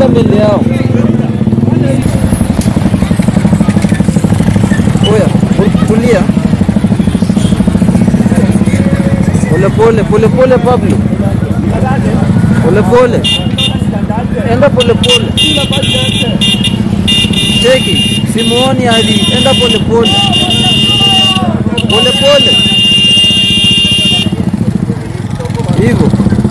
enda mbele yao. Oya, tu- tulia. Pole pole pole pole Pablo. Pole pole. Enda pole pole. Cheki, simuoni hadi. Enda pole pole. Pole pole. Hivyo.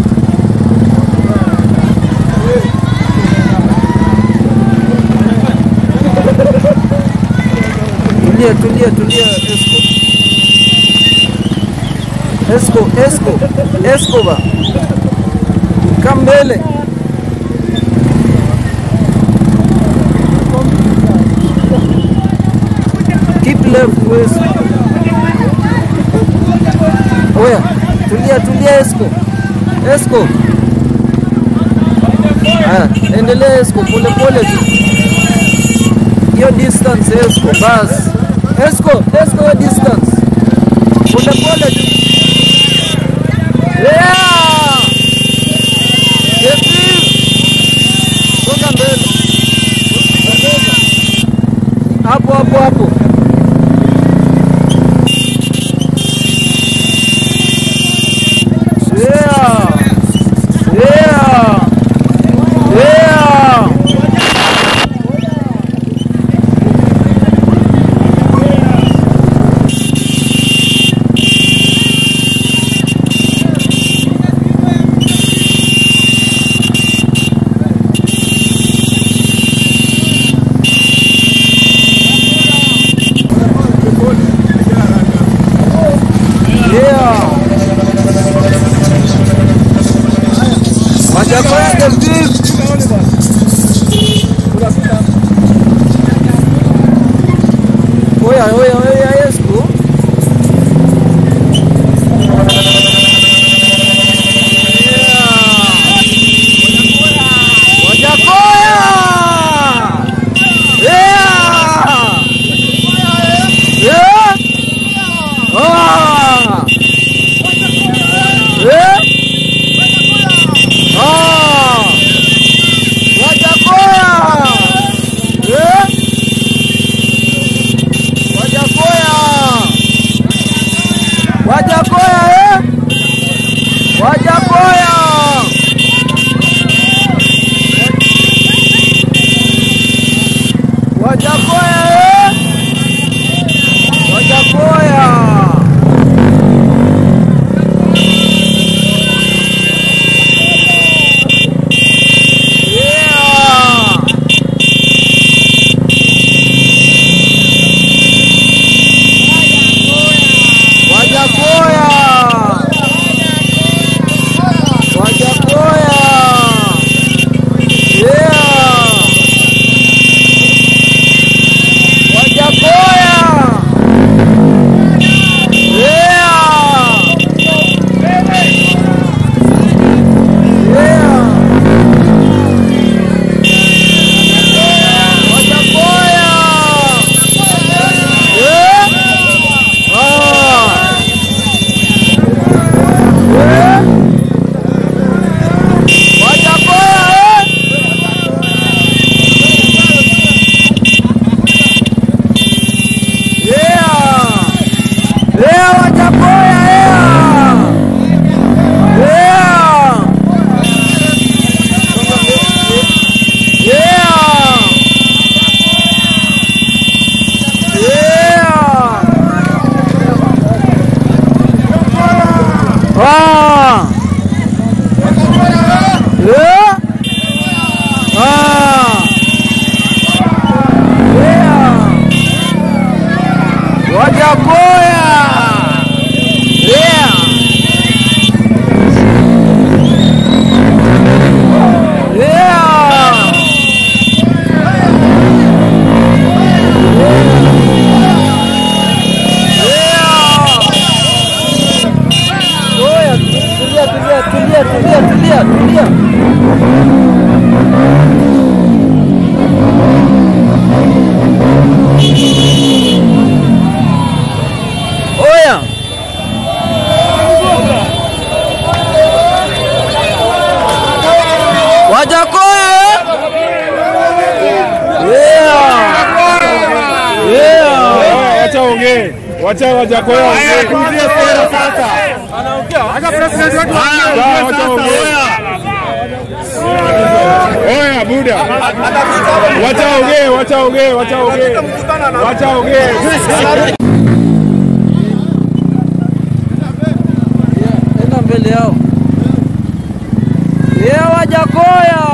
Tulia, tulia, tulia, Esco. Esco, Esco, Esco ba. Kaa mbele. Keep left, West. Oya, tulia, tulia Esco. Esco. Haya, endelea Esco, pole pole tu. Hiyo distance Esco, bas. Esco, Esco hiyo distance. Pole pole tu. Yeah! Yepi! Songa mbele. Hapo hapo hapo. Yeah! Yeah! Yeah! Yeah! Wajakoya the fifth. Oya, oya, oya, Esco. Yeah. Wajakoya! Yeah! Yeah! Ah! Yeah! Ah! Wajakoya! Eh? Wajakoya! Wajakoya eh? Wajakoya! Wajakoya eh? Wajakoya! Yeah! Wajakoya! Wajakoya! Yeah! Wajakoya! Yeah! Yeah! Wajakoya! Yeah! Ah! Yeah! Wajakoya eh? Yeah! Yeah, Wajakoya yeah! Yeah! Yeah! Yeah! Ah! Yeah! Ah! Yeah! Wajakoya! Yeah! Yeah! Yeah! Oya, tulia, tulia, tulia, tulia, tulia, tulia. Oya. Wajakoya eh? ongee, wacha Wajakoya ongee. Sawa, wacha ongee. Oya buda, wacha ongee, wacha ongee, wacha ongee, wacha ongee. enda mbele yao. Yeah, Wajakoya